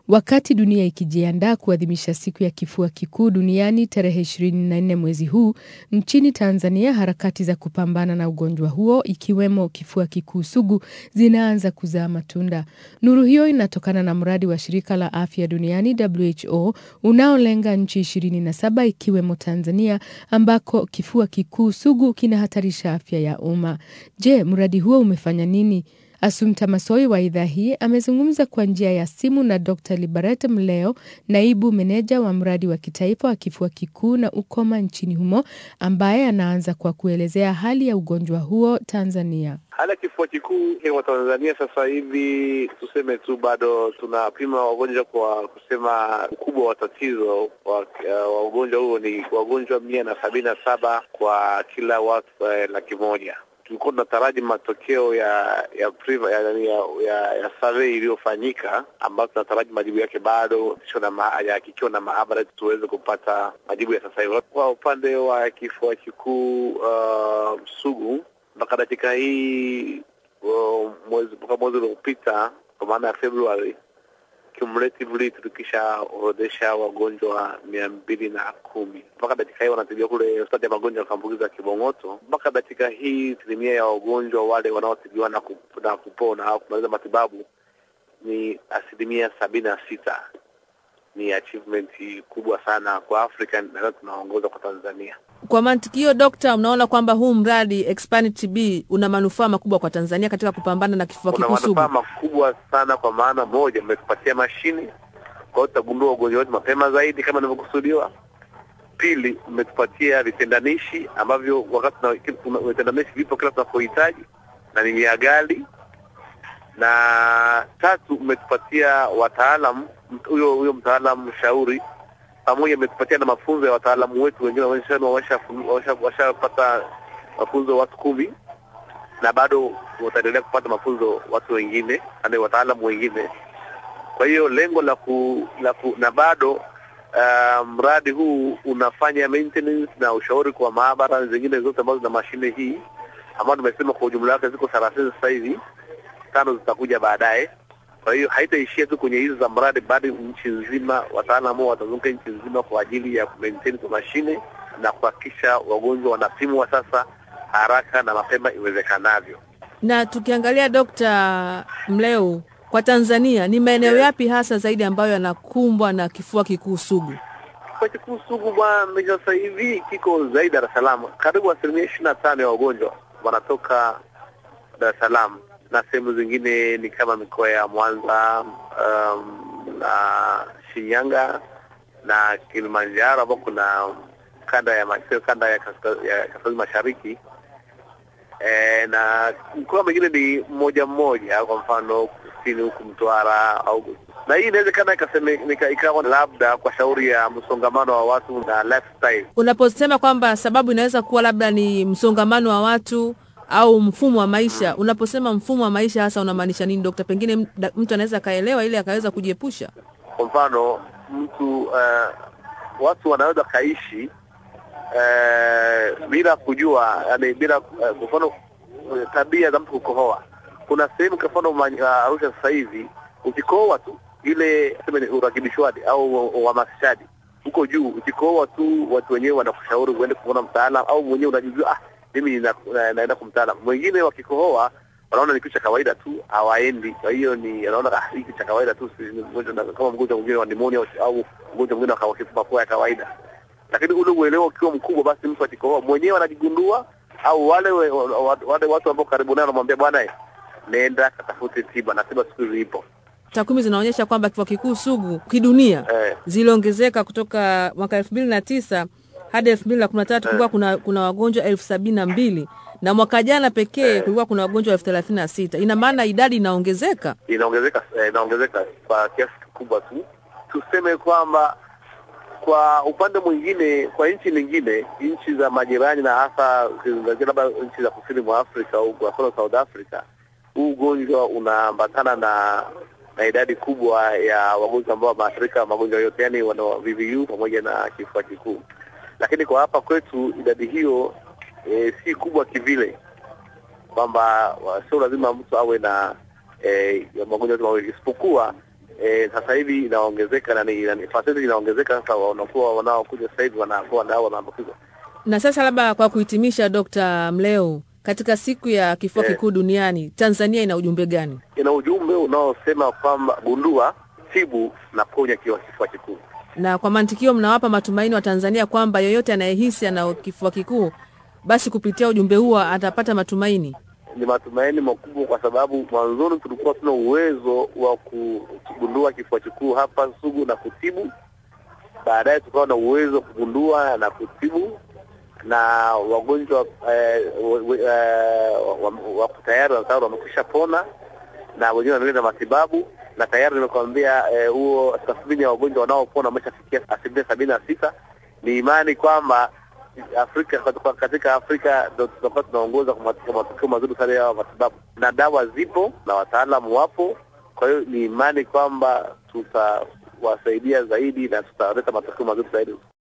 Wakati dunia ikijiandaa kuadhimisha siku ya kifua kikuu duniani tarehe 24 mwezi huu, nchini Tanzania harakati za kupambana na ugonjwa huo ikiwemo kifua kikuu sugu zinaanza kuzaa matunda. Nuru hiyo inatokana na mradi wa shirika la afya duniani WHO unaolenga nchi 27 ikiwemo Tanzania ambako kifua kikuu sugu kinahatarisha afya ya umma. Je, mradi huo umefanya nini? Asumta Masoi wa idhaa hii amezungumza kwa njia ya simu na Dr. Liberat Mleo, naibu meneja wa mradi wa kitaifa wa kifua kikuu na ukoma nchini humo, ambaye anaanza kwa kuelezea hali ya ugonjwa huo Tanzania. Hali ya kifua kikuu kwa Tanzania sasa hivi, tuseme tu bado tunapima wagonjwa kwa kusema ukubwa wa tatizo wa, wa ugonjwa huo ni wagonjwa mia na sabini na saba kwa kila watu eh, laki moja tulikuwa tunataraji matokeo ya ya priva, ya, ya, ya, ya survey iliyofanyika ambayo tunataraji majibu yake bado kikiwa na maabara tuweze kupata majibu ya sasa hivi. Kwa upande wa kifua kikuu uh, sugu mpaka dakika hii uh, mwezi mpaka mwezi uliopita kwa maana ya Februari cumulatively tulikishaorodhesha wagonjwa mia mbili na kumi mpaka dakika hii wanatibiwa kule hospitali ya magonjwa ya kuambukiza Kibong'oto. Mpaka dakika hii asilimia ya wagonjwa wale wanaotibiwa na, kup, na kupona au kumaliza matibabu ni asilimia sabini na sita. Ni achievement kubwa sana kwa Afrika na tunaongoza kwa Tanzania. Kwa mantiki hiyo, Dokta, unaona kwamba huu mradi Expand TB una manufaa makubwa kwa Tanzania katika kupambana na kifua kikuu sugu? Una manufaa makubwa sana, kwa maana moja, umetupatia mashini, kwa hiyo tutagundua ugonjwa wetu mapema zaidi kama inavyokusudiwa. Pili, umetupatia vitendanishi ambavyo wakati vitendanishi vipo kila tunapohitaji na ni vya ghali, na tatu, umetupatia wataalam, huyo huyo mtaalamu mshauri pamoja imetupatia na mafunzo ya wataalamu wetu wengine washapata mafunzo watu kumi na bado wataendelea kupata mafunzo watu wengine na wataalamu wengine. Kwa hiyo lengo la ku, la ku, na bado uh, mradi huu unafanya maintenance na ushauri kwa maabara zingine zote ambazo zina mashine hii ambayo tumesema kwa ujumla wake ziko thelathini sasa hivi, tano zitakuja baadaye. Kwa hiyo haitaishia tu kwenye hizo za mradi, bado nchi nzima wataalamu watazunguka nchi nzima kwa ajili ya kumaintain kwa mashine na kuhakikisha wagonjwa wanapimwa sasa haraka na mapema iwezekanavyo. Na tukiangalia Dokta Mleu, kwa Tanzania ni maeneo yes, yapi hasa zaidi ambayo yanakumbwa na kifua kikuu sugu? Kifua kikuu sugu bwana, sasa hivi kiko zaidi Dar es Salaam, karibu asilimia ishirini na tano ya wagonjwa wanatoka Dar es Salaam na sehemu zingine ni kama mikoa ya Mwanza um, na Shinyanga na Kilimanjaro ambao kuna kanda ya masio, kanda ya kaskazini mashariki e, na mkoa mwingine ni mmoja mmoja, kwa mfano kusini huku Mtwara au na hii inawezekana ikawa labda kwa shauri ya msongamano wa watu na lifestyle. Unaposema kwamba sababu inaweza kuwa labda ni msongamano wa watu au mfumo wa maisha hmm. Unaposema mfumo wa maisha hasa unamaanisha nini dokta? Pengine mtu anaweza akaelewa ili akaweza kujiepusha. Kwa mfano mtu uh, watu wanaweza kaishi uh, bila kujua, yani bila kwa uh, mfano uh, tabia za mtu kukohoa. Kuna sehemu kwa mfano Arusha sasa hivi ukikohoa tu ile sema ni urakibishwaji au uhamasishaji huko juu, ukikohoa tu watu wenyewe wanakushauri uende kuona mtaalamu au mwenyewe unajijua ah, mimi naenda na, na kumtaalamu. Mwingine wakikohoa wanaona ni kitu cha kawaida tu, hawaendi. Kwa hiyo ni anaona ah, hiki cha kawaida tu, kama mgonjwa mwingine wa pneumonia au mgonjwa mwingine wa kifua mapua ya kawaida. Lakini ule uelewa ukiwa mkubwa, basi mtu akikohoa mwenyewe anajigundua, au wale we, wale watu ambao karibu naye wanamwambia bwana, nenda katafute tiba, na tiba siku hizi ipo. Takwimu zinaonyesha kwamba kifua kikuu sugu kidunia eh, ziliongezeka kutoka mwaka elfu mbili na tisa hadi elfu mbili na kumi na tatu kulikuwa kuna, kuna wagonjwa elfu sabini na mbili na mwaka jana pekee kulikuwa kuna wagonjwa elfu thelathini na sita Ina maana idadi inaongezeka inaongezeka inaongezeka kwa kiasi kikubwa tu. Tuseme kwamba kwa upande mwingine, kwa nchi nyingine, nchi za majirani na hasa labda nchi za kusini mwa Afrika au kwa mfano South Africa, huu ugonjwa unaambatana na na idadi kubwa ya wagonjwa ambao wameathirika magonjwa yote, yani wana VVU pamoja na kifua kikuu lakini kwa hapa kwetu idadi hiyo e, si kubwa kivile, kwamba sio lazima mtu awe na e, magonjwa yote mawili, isipokuwa e, sasa hivi inaongezeka na ni- ni- percentage inaongezeka sasa, wanakuwa wanaokuja sasa hivi wanakuwa nao wanaambukizwa. Na sasa labda kwa kuhitimisha, Dr. Mleo, katika siku ya kifua Eh. kikuu duniani, Tanzania ina ujumbe gani? Ina ujumbe unaosema kwamba gundua, tibu na ponya kiwa kifua kikuu. Na kwa mantikio, mnawapa matumaini wa Tanzania kwamba yoyote anayehisi ana kifua kikuu, basi kupitia ujumbe huo atapata matumaini. Ni matumaini makubwa, kwa sababu mwanzoni tulikuwa tuna uwezo wa kugundua kifua kikuu hapa Sugu na kutibu. Baadaye tukawa na uwezo wa kugundua na kutibu, na wagonjwa eh, wa- wa- eh, wa- wako tayari tayari wamekwisha pona na wengine wanaendelea na matibabu, na tayari nimekwambia eh, huo tathmini ya wagonjwa wanaopona wameshafikia asilimia sabini na sita. Ni imani kwamba Afrika katika- katika Afrika ndo tutakuwa tunaongoza kwa mat- kwa matokeo mazuri sana ya matibabu, na dawa zipo na wataalamu wapo. Kwa hiyo ni imani kwamba tutawasaidia zaidi na tutaleta matokeo mazuri zaidi.